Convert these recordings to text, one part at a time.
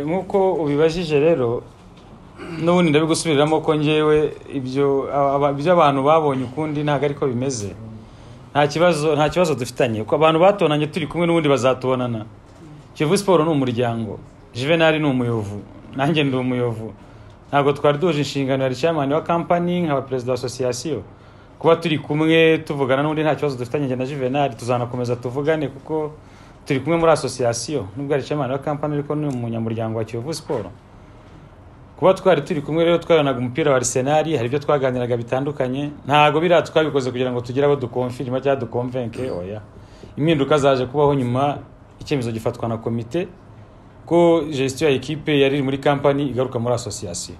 nk'uko ubibajije rero n'ubundi ndabigusubiriramo ko ngewe ibyo aba- ibyo abantu babonye ukundi ntabwo ariko bimeze nta kibazo nta kibazo dufitanye kuko abantu batonanye turi kumwe n'ubundi bazatubonana kiyovu siporo ni umuryango juvenali ni umuyovu nanjye ndi umuyovu ntabwo twari duhuje inshingano ya chairman wa kampani nkaba perezida wa asosiyasiyo kuba turi kumwe tuvugana n'undi nta kibazo dufitanye njye na juvenali tuzanakomeza tuvugane kuko turi kumwe muri asosiyasiyo nubwo ari chairman wa kampani ariko ni umunyamuryango wa kiyovu siporo kuba twari turi kumwe rero twaranaga umupira wa Arsenal hari ibyo twaganiraga bitandukanye ntabwo biriya twabikoze kugira ngo tugire abo dukomfirima cyangwa dukomvenke oya impinduka zaje kubaho nyuma icyemezo gifatwa na komite ko gestion ya ekipe yari iri muri kampani igaruka muri asosiyasiyo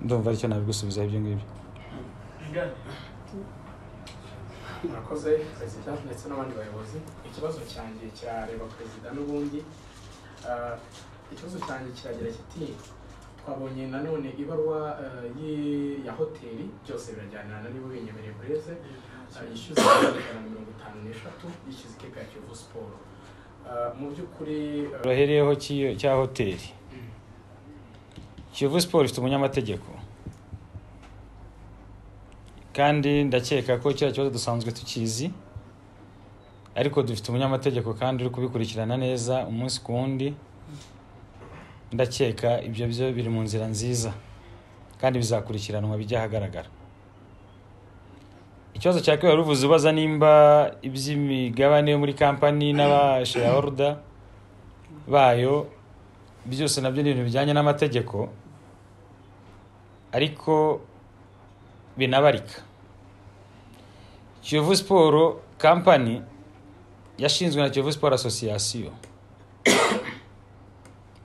ndumva aricyo nabigusubizaho ibyo ngibyo murakoze perezida ndetse n'abandi bayobozi ikibazo cyanjye kirareba perezida n'ubundi Ah, ikibazo cyanjye kiragira kiti twabonye nanone ibaruwa eh, y'i- ya hoteli byose birajyanirana niba binyemereye bureze Ah, yishyuza ijana na mirongo itanu n'eshatu yishyuza ikipe ya kiyovu siporo Ah, mu by'ukuri eh, turahereyeho cy'iyo- cya hoteli kiyovu siporo ifite umunyamategeko kandi ndakeka ko kiriya kibazo dusanzwe tukizi ariko dufite umunyamategeko kandi uri kubikurikirana neza umunsi ku wundi ndakeka ibyo byo biri mu nzira nziza kandi bizakurikiranwa bijya ahagaragara ikibazo cya kabiri wari uvuze ubaza nimba iby'imigabane yo muri kampani n'abashayahoruda bayo byose nabyo ni ibintu bijyanye n'amategeko ariko binabarika kiyovu siporo kampani yashinzwe na kiyovu siporo asosiyasiyo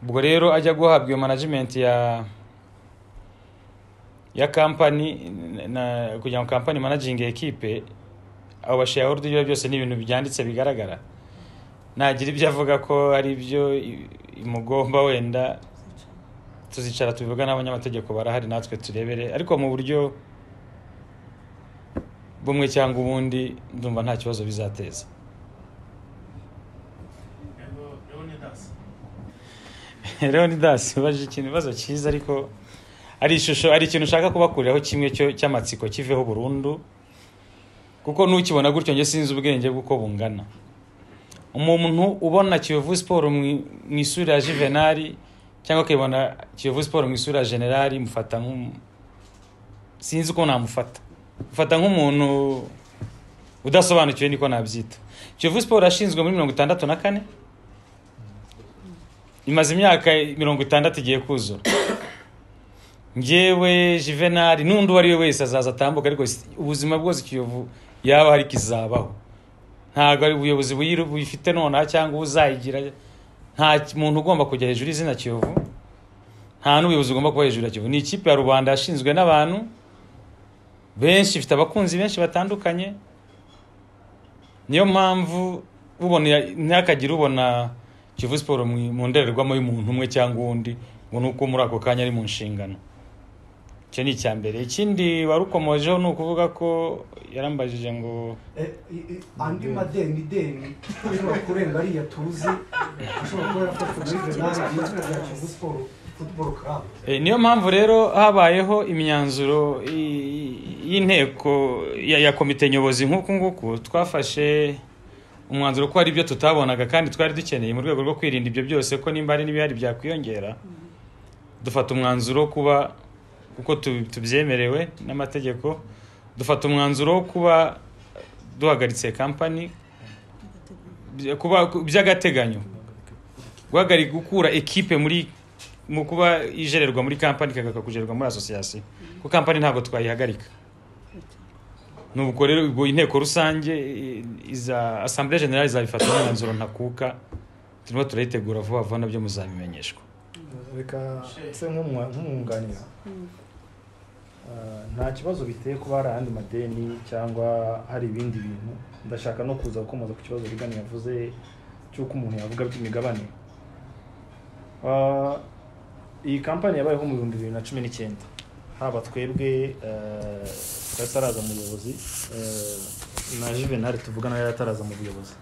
ubwo rero ajya guhabwa iyo manajimenti ya ya kampani na, kugira ngo kampani managingi ekipe abo bashayahorudu ibyo byose ni ibintu byanditse bigaragara nagira ibyo avuga ko ari ibyo i- imugomba wenda tuzicara tubivuga n'abanyamategeko barahari natwe turebere ariko mu buryo bumwe cyangwa ubundi ndumva nta kibazo bizateza leonidas ubaje ikintu ibibazo cyiza ariko ari ishusho ari ikintu ushaka kubakuriraho kimwe cyo cy'amatsiko kiveho burundu kuko nukibona gutyo njye sinzi ubwenge bw'uko bungana umuntu ubona kiyovu siporo mu mu isura ya juvenali cyangwa akibona kiyovu siporo mu isura ya generali mufata nk'umu sinzi uko namufata mufata nk'umuntu udasobanukiwe niko nabyita kiyovu siporo yashinzwe muri mirongo itandatu na kane imaze imyaka mirongo itandatu igiye kuzura njyewe juvenali n'undi uwo ari we wese azaza atambuka ariko si- ubuzima bwose kiyovu yaba hari kizabaho ntabwo ari ubuyobozi buyiru- buyifite nonaha cyangwa uzayigira nta ki- muntu ugomba kujya hejuru y'izina kiyovu nta n'ubuyobozi ugomba kuba hejuru ya kiyovu ni ikipe ya rubanda yashinzwe n'abantu benshi ifite abakunzi benshi batandukanye niyo mpamvu ubona ntihakagire ubona kivu siporo mu mu ndorerwamo y'umuntu umwe cyangwa uwundi ngo ni uko muri ako kanya ari mu nshingano icyo ni icya mbere ikindi wari ukomojeho ni ukuvuga ko yarambajije ngo Eh, i- i- andi madeni deni ashobora kurenga ariya tuzi ashobora kuba yarafashwe muri venali izina rya kivu siporo futuboro karabu Eh, niyo mpamvu rero habayeho imyanzuro i- y'inteko ya, ya komite nyobozi nk'uku nguku twafashe umwanzuro ko hari ibyo tutabonaga kandi twari dukeneye mu rwego rwo kwirinda ibyo byose ko nimba hari n'ibihari byakwiyongera dufata umwanzuro wo kuba kuko tu- tubyemerewe n'amategeko dufata umwanzuro wo kuba duhagaritse kampani by- kuba by'agateganyo guhagarika gukura ekipe muri mu kuba ijererwa muri kampani ikagaruka kujererwa muri asosiyasiyo kuko kampani ntabwo twayihagarika nubwo rero ubwo inteko rusange i- iza asambure generale izabifata umwanzuro ntakuka turimo turayitegura vuba vuba nabyo muzabimenyeshwa reka se nk'umwa- nk'umwunganira Ah, nta kibazo biteye kuba hari ayandi madeni cyangwa hari ibindi bintu ndashaka no kuza gukomoza ku kibazo rigani yavuze cy'uko umuntu yavuga by'imigabane Ah, iyi kampani yabayeho mu bihumbi bibiri na cumi n'icyenda haba twebwe eh, twari taraza mu buyobozi eh, na juvenali tuvugana yari ataraza mu buyobozi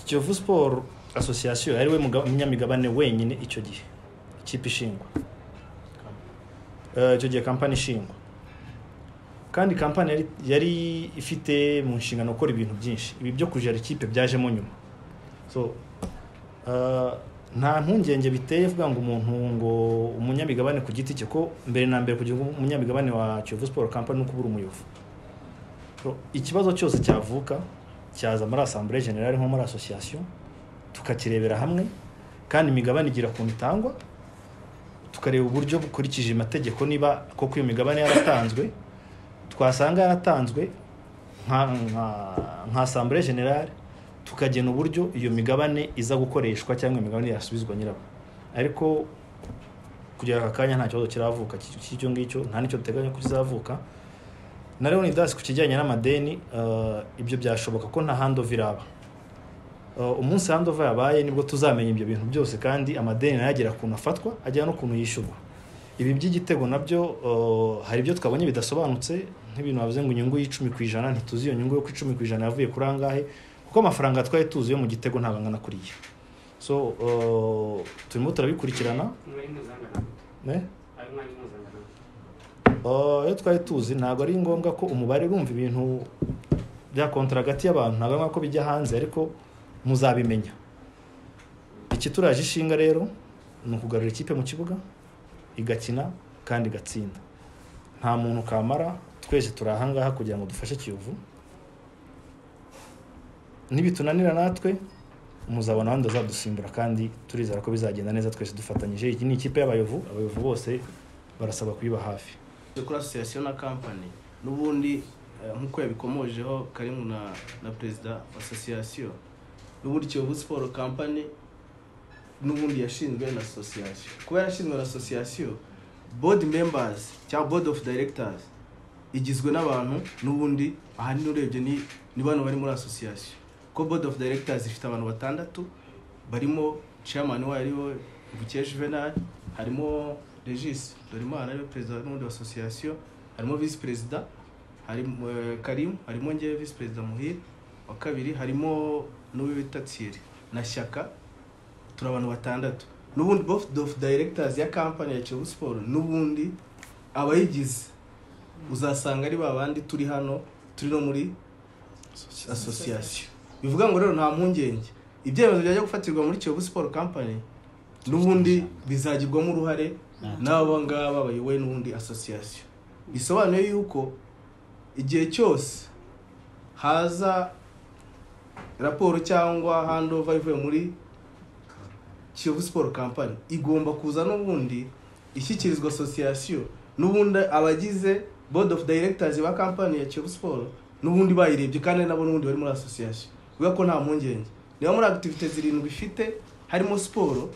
kiyovu siporo asosiyasiyo yari we muga- munyamigabane wenyine icyo gihe ikipe ishingwa Eh, icyo gihe kampani ishingwa kandi kampani yari, yari ifite mu nshingano gukora ibintu byinshi ibi byo kujera ikipe byajemo nyuma so eh, nta mpungenge biteye vuga ngo umuntu ngo umunyamigabane ku giti cye ko mbere na mbere kugira ngo umunyamigabane wa Kiyovu Sport Company ni ukubura umuyovu So, ikibazo cyose cyavuka cyaza muri asambure generale nko muri asosiyasiyo tukakirebera hamwe kandi imigabane igira ukuntu itangwa tukareba uburyo bukurikije amategeko niba koko iyo migabane yaratanzwe twasanga yaratanzwe nka nka nka asambure generale tukagena uburyo iyo migabane iza gukoreshwa cyangwa imigabane yasubizwa nyirayo ariko kugera aka kanya nta kibazo kiravuka cy'icyo ngicyo nta n'icyo duteganya ko kizavuka na leonidas ku kijyanye n'amadeni eh, ibyo byashoboka ko nta handova iraba Eh, umunsi handova yabaye nibwo tuzamenya ibyo bintu byose kandi amadeni nayo agera ukuntu afatwa agera n'ukuntu yishyurwa ibi by'igitego nabyo eh, hari ibyo twabonye bidasobanutse nk'ibintu bavuze ngo inyungu y'icumi ku ijana ntituzi iyo nyungu yo ku icumi ku ijana yavuye kuri angahe kuko amafaranga twari tuzi yo mu gitego ntabwo angana kuriya so eh, turimo turabikurikirana umwari mpuzangano eh? ayo mwari mpuzangano Ah, iyo twari tuzi ntabwo ari ngombwa ko umubare urumva ibintu bya kontara hagati y'abantu ntabwo ari ngombwa ko bijya hanze ariko muzabimenya ikituraje ishinga rero ni ukugarura ikipe mu kibuga igakina kandi igatsinda nta muntu kamara twese turi ahangaha kugira ngo dufashe kiyovu nibitunanira natwe muzabona abandi bazadusimbura kandi turizera ko bizagenda neza twese dufatanyije iyi ni ikipe y'abayovu abayovu bose barasaba kuyiba hafi kuri asosiyasiyo na kampani n'ubundi eh, nk'uko yabikomojeho karimu na, na perezida wa asosiyasiyo n'ubundi kiyovu siporo kampani n'ubundi yashinzwe na asosiyasiyo kuba yarashinzwe na asosiyasiyo bodi membazi cyangwa bodi ofu dayiregitazi igizwe n'abantu n'ubundi ahanini urebye ni ni bano bari muri asosiyasiyo ko bodi ofu dayiregitazi ifite abantu batandatu barimo chairman wayo ariwe bukesha juvenal harimo regis dorimana ariwe perezida n'ubundi wa asosiyasiyo harimo visi perezida harimo eh, karimu harimo ngewe visi perezida muhire wa kabiri harimo n'uwo bita tsiri na shyaka turi abantu batandatu n'ubundi board of directors ya kampani ya kiyovu siporo n'ubundi abayigize uzasanga ari ba bandi turi hano turi no muri asosiyasiyo bivuga ngo rero nta mpungenge ibyemezo byajya gufatirwa muri kiyovu siporo kampani n'ubundi bizagirwamo uruhare n'aba ngaba bayoboye n'ubundi asosiyasiyo bisobanuye yuko igihe cyose haza raporo cyangwa handova ivuye muri kiyovu siporo kampani igomba kuza n'ubundi ishyikirizwa asosiyasiyo n'ubundi abagize board of directors ba kampani ya kiyovu siporo n'ubundi bayirebye kandi nabo n'ubundi bari muri asosiyasiyo bivuga ko nta mpungenge niba muri activite zirindwi ifite harimo siporo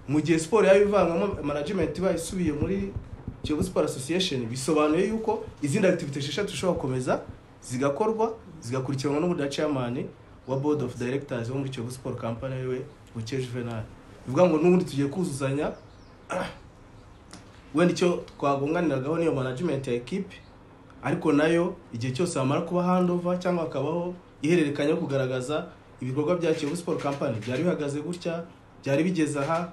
mu gihe siporo yaba ivangamo management iba isubiye muri kiyovu siporo association bisobanuye yuko izindi activite esheshatu zishobora gukomeza zigakorwa zigakurikiranwa n'ubundi na chairman wa board of directors wo muri kiyovu siporo kampani ariwe buke juvenal bivuga ngo n'ubundi tugiye kuzuzanya wenda icyo twagunganiragaho niyo management ya ekipe ariko nayo igihe cyose hamara kuba handova cyangwa hakabaho ihererekanya yo kugaragaza ibikorwa bya kiyovu siporo kampani byari bihagaze gutya byari bigeze aha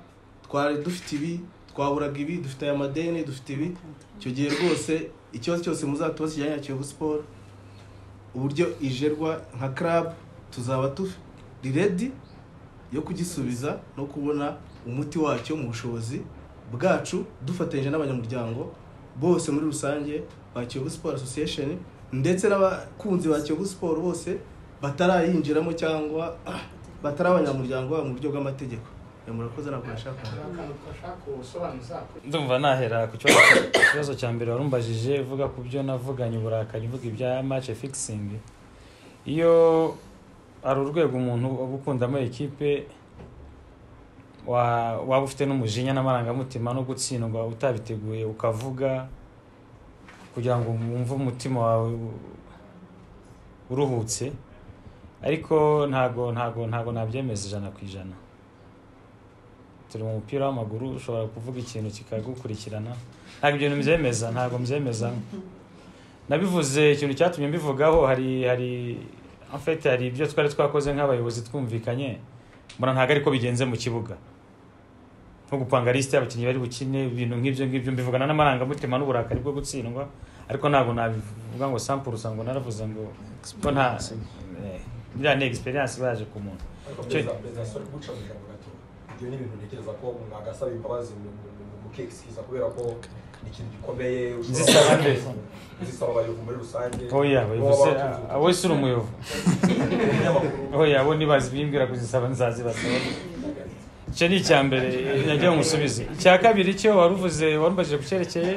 twari dufite ibi twaburaga ibi dufite aya madeni dufite ibi icyo gihe rwose ikibazo cyose muzatubaza kijyanye na kiyovu siporo uburyo ijerwa nka club tuzaba turi ready yo kugisubiza no kubona umuti wacyo mu bushobozi bwacu dufatanyije n'abanyamuryango bose muri rusange ba Kiyovu Sport Association ndetse n'abakunzi ba Kiyovu Sport bose batarayinjiramo cyangwa ah, batari abanyamuryango babo mu buryo bw'amategeko Eh, murakoze ntabwo nashaka kuvuga. akantu gashaka ubusobanuza ndumva nahera ku kibazo ku kibazo cya mbere warumbajije uvuga ku byo navuganye uburakari mvuga ibya mace fikisingi iyo hari urwego umuntu uba ukundamo ekipe wa- waba ufite n'umujinya n'amarangamutima no gutsindwa utabiteguye ukavuga kugira ngo wumve umutima wawe u- uruhutse ariko ntago ntago ntago nabyemeza ijana ku ijana turi mu mupira w'amaguru ushobora kuvuga ikintu kikagukurikirana ntabwo ibyo bintu mbyemeza ntabwo mbyemeza nabivuze ikintu cyatumye mbivugaho hari hari en fait hari ibyo twari twakoze nk'abayobozi twumvikanye mbona ntabwo ariko bigenze mu kibuga nko gupanga lisite y'abakinnyi bari bukine ibintu nk'ibyo ngibyo mbivugana n'amarangamutima n'uburakari bwo gutsindwa ariko ntabwo nabivuga ngo sampurusa ngo naravuze ngo ko nta eh, iriya ni egisperiyanse ibaje ku muntu ariko Icyo- perezida perezida sorry guca mu ijambo gato ibyo ni ibintu ntekereza ko umuntu agasaba imbabazi mu- mu- mu- mu kekisiza kubera ko ni ikintu gikomeye ushobora Zisaba kuba- nde? zisaba abayobozi muri rusange oya bayivuze wese uri umuyobo umunyamakuru oya bo nibazi bimbwira kuzisaba nzazibasaba icyo ni icya mbere nagira ngo nsubize icya kabiri cyo wari uvuze warubajije ku cyerekeye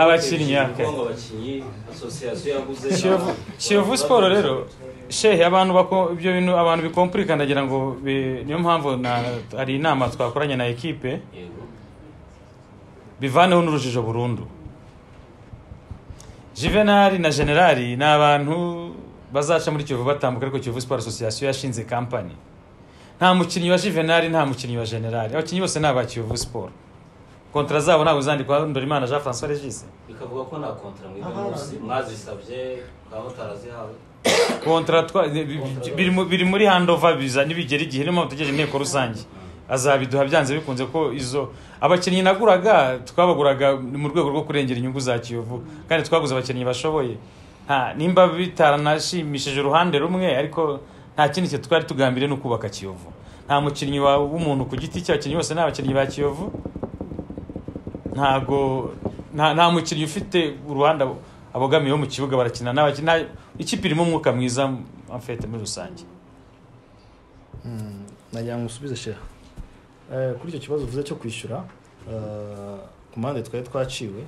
Abakinnyi, okay. ngo abakinnyi asosiyasiyo yaguze Kiyovu- kiyovu siporo rero shehe abantu bako ibyo bintu abantu bikompurika ndagira ngo bi- niyo mpamvu na- hari inama twakoranye na ekipe Yego. bivaneho n'urujijo burundu juvenali na generali ni abantu bazaca muri kiyovu batambuka ariko kiyovu siporo asosiyasiyo yashinze kampani nta mukinnyi wa juvenali nta mukinnyi wa generali abakinnyi bose ni aba kiyovu siporo kontara zabo ntabwo zandikwa ndorimana jean francois regise bikavuga ko nta kontara mwiga Aha. munsi mwazisabye ngaho utarazihawe kontara twa- bi- bi- biri mu- biri muri handova biza nibigera igihe niyo mpamvu dutegereje inteko rusange azabiduha byanze bikunze ko izo abakinnyi naguraga twabaguraga mu rwego rwo kurengera inyungu za kiyovu kandi twaguze abakinnyi bashoboye nta nimba bitaranashimishije uruhande rumwe ariko nta kindi cyo twari tugambiriye ni ukubaka kiyovu nta mukinnyi wa- w'umuntu ku giti cye abakinnyi bose ni abakinnyi ba kiyovu ntago nta nta mukinnyi ufite uruhande abo- abogamiyeho mu kibuga barakina n'abakinnyi nta- ikipe irimo umwuka mwiza en fait muri rusange nagira ngo usubize sheha Eh, kuri icyo kibazo uvuze cyo kwishyura eh, ku mpande twari twaciwe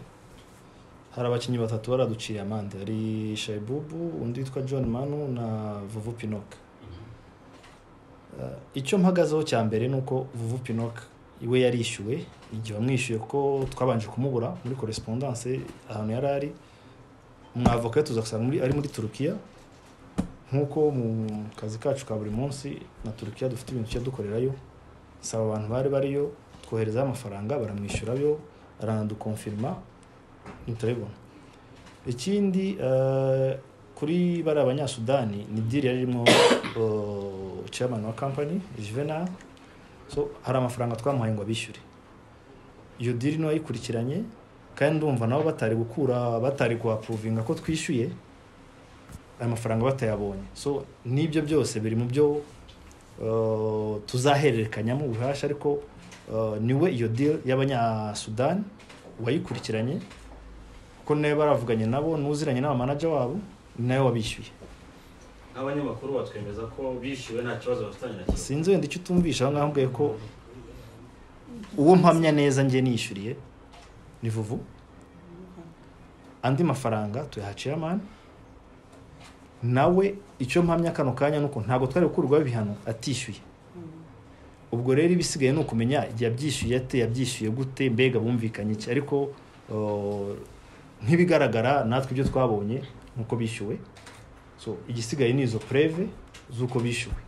hari abakinnyi batatu baraduciye amande hari shaibubu undi witwa john manu na vuvu pinoka Eh, icyo mpagazeho cya mbere ni uko vuvu pinoka iwe yarishyuwe igihe wamwishyuye kuko twabanje kumubura muri korespondanse ahantu yari ari umwavoka tuza gusanga muri- ari muri turukiya nk'uko mu kazi kacu ka buri munsi na turukiya dufite ibintu tujya dukorerayo saba abantu bari bariyo twoherezaho amafaranga baramwishyurayo aranadukonfirima ntiturabibona ikindi eh, kuri bari abanyasudani ni diri yari irimo eh, chairman wa company juvenal so hari amafaranga twamuhaye ngo abishyure iyo diri niyo yayikurikiranye kandi ndumva nabo batari gukura batari kuhapuruvinga ko twishyuye ayo mafaranga batayabonye so n'ibyo byose biri mu byo eh, tuzahererekanyamo ubuhashya ariko eh, niwe iyo deal y'abanyasudani wayikurikiranye kuko nayo baravuganye nabo n'uziranye n'abamanaja wabo ni nayo wabishyuye n'abanyamakuru batwemeza ko bishyuwe nta kibazo bafitanye na kiyovu sinzi wenda icyo utumvisha aho ngaho mbwiye ko uwo mpamya neza njye nishyuriye ni vuvu andi mafaranga tuyaha chairman nawe icyo mpamya kano kanya nuko ntabwo twari gukurwaho ibihano atishyuye ubwo rero ibisigaye ni ukumenya yabyishyuye ate yabyishyuye gute mbega bumvikanye iki ariko uh, nk'ibigaragara natwe ibyo twabonye nuko bishyuwe so igisigaye ni izo preve z'uko bishyuwe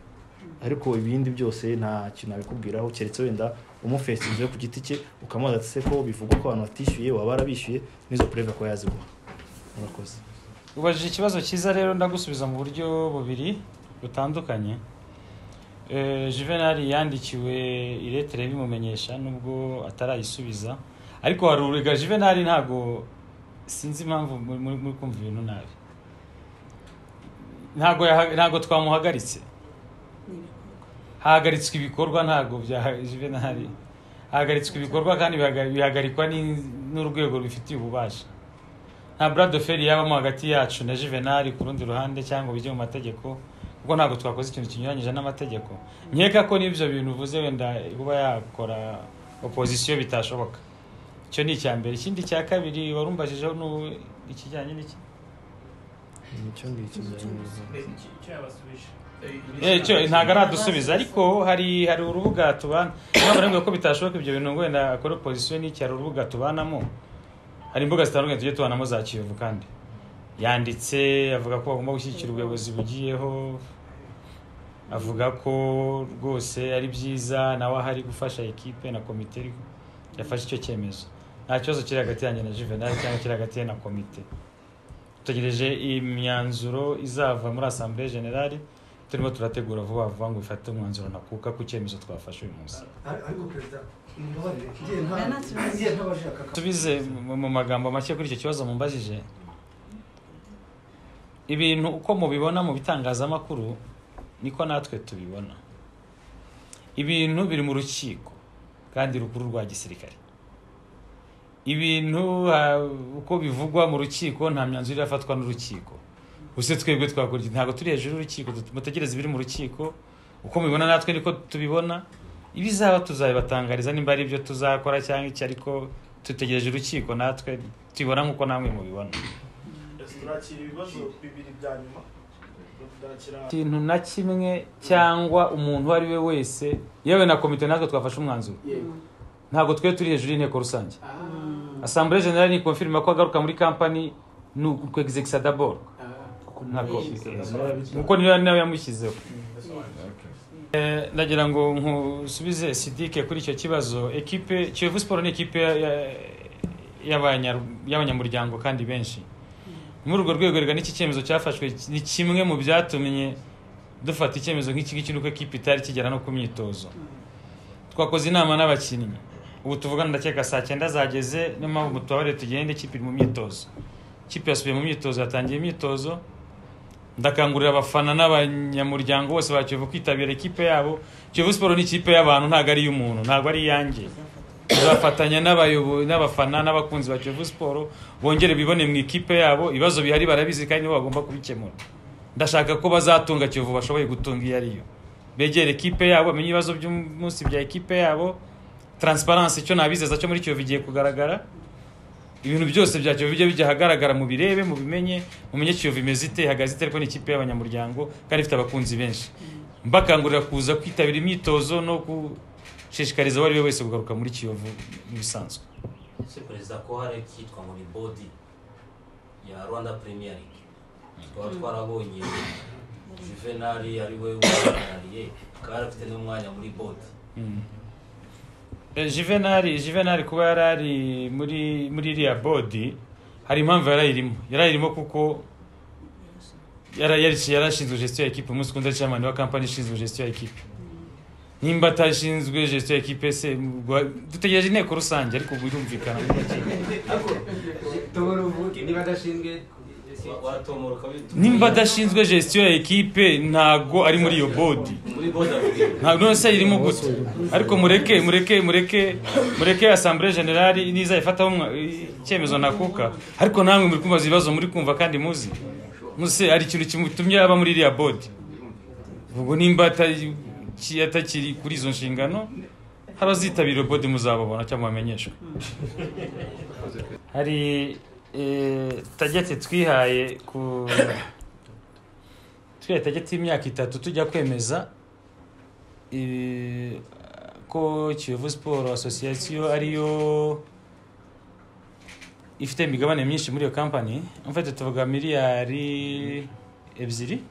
ariko ibindi byose nta kintu nabikubwiraho keretse wenda umufesinze ku giti cye ukamubaza ati se ko bivugwa ko abantu batishyuye waba warabishyuye n'izo pureve ko yaziguha murakoze ubajije ikibazo cyiza rero ndagusubiza mu buryo bubiri butandukanye Eh, juvenali yandikiwe iretere bimumenyesha nubwo atarayisubiza ariko warurega juvenali ntabwo sinzi impamvu muri- muri muri kumva ibintu nabi ntabwo yaha- ntabwo twamuhagaritse hahagaritswe ibikorwa ntabwo bya juvenali hahagaritswe ibikorwa kandi bihaga- bihagarikwa n'in- n'urwego rubifitiye ububasha nta buradoferi yabamo hagati yacu na juvenali ku rundi ruhande cyangwa bijye mu mategeko kuko ntabwo twakoze ikintu kinyuranyije n'amategeko nkeka ko n'ibyo bintu uvuze wenda kuba yakora opozisiyo bitashoboka icyo ni icya mbere ikindi cya kabiri warumbajijeho n'u- ikijyanye n'iki nicyo ngicyo byanyuze icyo yabasubije Eh, cyo ntabwo aradusubiza ariko hari hari urubuga tubana ntabwo nemwe ko bitashoboka ibyo bintu ngo wenda akora opozisiyo n'iki hari urubuga tubanamo hari imbuga zitandukanye tujye tubanamo za kiyovu kandi yanditse avuga ko bagomba gushyigikira ubuyobozi bugiyeho avuga ko rwose ari byiza nawe ahari gufasha ekipe na komite yafashe icyo cyemezo nta kibazo kiri hagati yanjye na juvenal cyangwa kiri hagati ye na komite dutegereje imyanzuro izava muri asambure generale turimo turategura vuba vuba ngo bifate umwanzuro ntakuka ku cyemezo twafashe uyu munsi ariko perezida mumbabarire ngiye nta Oya, nta kibazo. ngiye ntabashaka ka- nsubize mu- mu magambo make kuri icyo kibazo mumbajije ibintu uko mubibona mu bitangazamakuru niko natwe tubibona ibintu biri mu rukiko kandi rukuru rwa gisirikare ibintu ah, uko bivugwa mu rukiko nta myanzuro irafatwa n'urukiko gusa twebwe twakora iki? ntabwo turi hejuru y'urukiko mutegereze ibiri mu rukiko uko mubibona natwe niko tubibona ibizaba tuzabibatangariza nimba ari ibyo tuzakora cyangwa iki ariko dutegereje urukiko natwe tubibona nk'uko namwe mubibona turakira ibibazo bibiri bya nyuma turakira ikintu na kimwe cyangwa umuntu uwo ari we wese yewe na komite natwe twafashe umwanzuro yego ntabwo twe turi hejuru y'inteko rusange Ah, asambure generale ni konfirima ko agaruka muri kampani ni ukwegizegisa daboro ah, ntabwo yishyize. kuko niyo nawe yamushyizeho Bisobanutse. Eh, ndagira ngo nkusubize sidike kuri icyo kibazo ekipe kiyovu siporo ni ekipe ya- ya- y'abanya- y'abanyamuryango kandi benshi muri urwo rwego rega n'iki cyemezo cyafashwe ni kimwe mu byatumye dufata icyemezo nk'iki ngiki nuko ekipe itari kigera no ku myitozo twakoze inama n'abakinnyi ubu tuvugana ndakeka saa cyenda zageze niyo mpamvu mutubabare tugende ikipe iri mu myitozo ikipe yasubiye mu myitozo yatangiye imyitozo ndakangurira abafana n'abanyamuryango bose ba Kiyovu kwitabira ikipe yabo Kiyovu Sport ni ikipe y'abantu ntabwo ari iy'umuntu ntabwo ari iyanjye tuzafatanya n'abayobozi n'abafana n'abakunzi ba Kiyovu Sport bongere bibone mu ikipe yabo ibibazo bihari barabizi kandi nibo bagomba kubikemura ndashaka ko bazatunga Kiyovu bashoboye gutunga iyo ariyo begere ikipe yabo bamenye ibibazo by'umunsi bya ikipe yabo transparency icyo nabizeza cyo muri Kiyovu igiye kugaragara ibintu byose bya Kiyovu bijye bijya ahagaragara mu birebe mu bimenye mumenye Kiyovu imeze ite ihagaze ite ariko ni ikipe y'abanyamuryango kandi ifite abakunzi benshi mbakangurira kuza kwitabira imyitozo no gushishikariza uwo ari we wese kugaruka muri Kiyovu nk'ibisanzwe ese perezida ko hari ikitwa ngo ni bodi ya rwanda premier league twaba twarabonye juvenali ari we uhagarariye kari afite n'umwanya muri bodi Eh, Juvenal Juvenal kuba yarari muri muri iriya bodi hari impamvu yarayirimo yarayirimo kuko yara- yari- yarashinzwe gestion ya equipe umunsi kundi ari chairman wa company ishinzwe gestion ya equipe nimba atashinzwe gestion ya equipe se ubwo- dutegereje inteko rusange ariko birumvikana tubura ubuke niba adashinzwe watomora ukabita nimba adashinzwe gestion ya equipe ntago ari muri iyo bodi muri bodi afite ntabwo none se irimo gute ariko mureke mureke mureke mureke asambure generali niza ifataho umwa- icyemezo nakuka ariko namwe muri kumva ibibazo muri kumva kandi muzi muse hari ikintu kimutumye aba muri iriya bodi ubwo nimba atari- ki- atakiri kuri izo nshingano hari abazitabira iyo bodi muzababona cyangwa bamenyeshwe hari eh, tageti twihaye ku twihaye tageti y'imyaka itatu tujya kwemeza eh, ko kiyovu siporo asosiyasiyo ariyo ifite imigabane myinshi muri iyo kampani mfite tuvuga miliyari ebyiri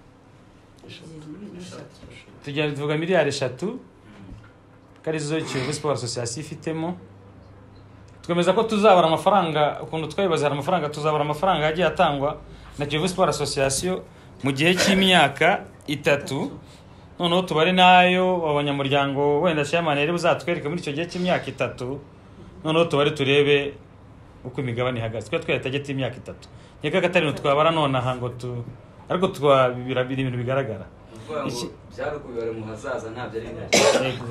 tujya tuvuga miliyari eshatu ko arizo kiyovu siporo asosiyasiyo ifitemo twemeza ko tuzabara amafaranga ukuntu twabibaze hari amafaranga tuzabara amafaranga yagiye atangwa na kiyovu siporo asosiyasiyo mu gihe cy'imyaka itatu noneho tubare n'ayo abanyamuryango wenda shamani yari buzatwereke muri icyo gihe cy'imyaka itatu noneho tubare turebe uko imigabane ihagaze twari twari tageti y'imyaka itatu nkeka ko atari twabara nonaha ngo tu ariko twabibira biri ibintu bigaragara ukuvuga ngo Iki- byari kubibara mu hazaza ntabyo ari byo Yego,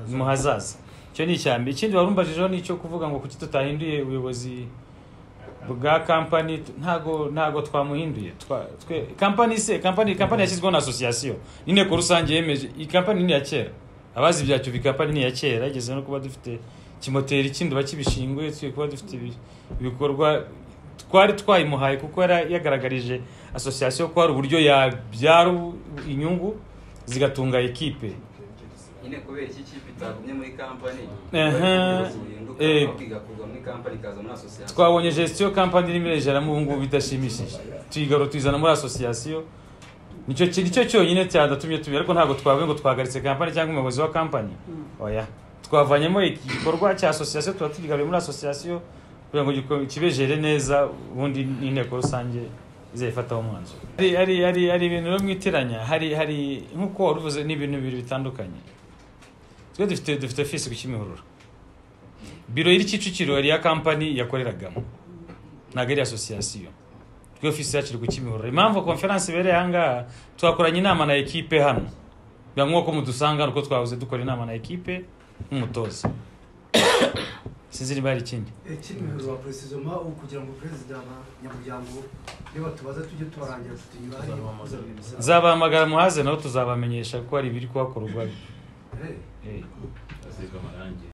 ni mu hazaza icyo ni icya mbere ikindi warumbajijeho ni icyo kuvuga ngo kuki tutahinduye ubuyobozi bwa kampani t- ntago ntago twamuhinduye Twa- twe kampani se kampani kampani yashyizweho na asosiyasiyo inteko rusange yemeje iyi kampani ni iya kera abazi bya cyuvi kampani ni iya kera igeze no kuba dufite kimoteri kinduba kibishingwe twe kuba dufite ibi- ibikorwa twari twayimuhaye kuko yari yagaragarije asosiyasiyo ko hari uburyo yabyara inyungu zigatunga ekipe nyine kubera iki kipe itagumye muri kampani Ehe. bihinduka Eh. ahubwo igakurwa muri kampani ikaza muri asosiyasiyo twabonye gestion kampani irimo irejeramo ubu ngubu bidashimishije tuyigaro tuyizana muri asosiyasiyo nicyo ki- nicyo cyonyine cyadatumye tubira ariko ntabwo twavuye ngo twahagaritse kampani cyangwa umuyobozi wa kampani oya twavanyemo iki gikorwa cya asosiyasiyo tuba tukigaruye muri asosiyasiyo kugira ngo giko- kibejere neza ubundi n'inteko rusange izayifataho umwanzuro Hari- hari hari hari ibintu rero mwitiranya hari hari nk'uko wari uvuze ni ibintu bibiri bitandukanye twe dufite dufite ofisi ku kimihurura biro iri kicukiro hari iya kampani yakoreragamo ntabwo ari asosiyasiyo twe ofisi yacu iri ku kimihurura impamvu konferansi ibereye aha ngaha twakoranye inama na ekipe hano biba nk'uko mudusanga nuko twahoze dukora inama na ekipe nk'umutoza sinzi niba hari ikindi kimihoro wa perezidoma ubu kugira ngo perezida na nyamuryango niba tubaza tujye tubarangira dufite imibare yo kuzabemeza nzabahamagara muhaze nabo tuzabamenyesha ko hari ibiri kuhakorwa Eh. Eh. asiga amarangi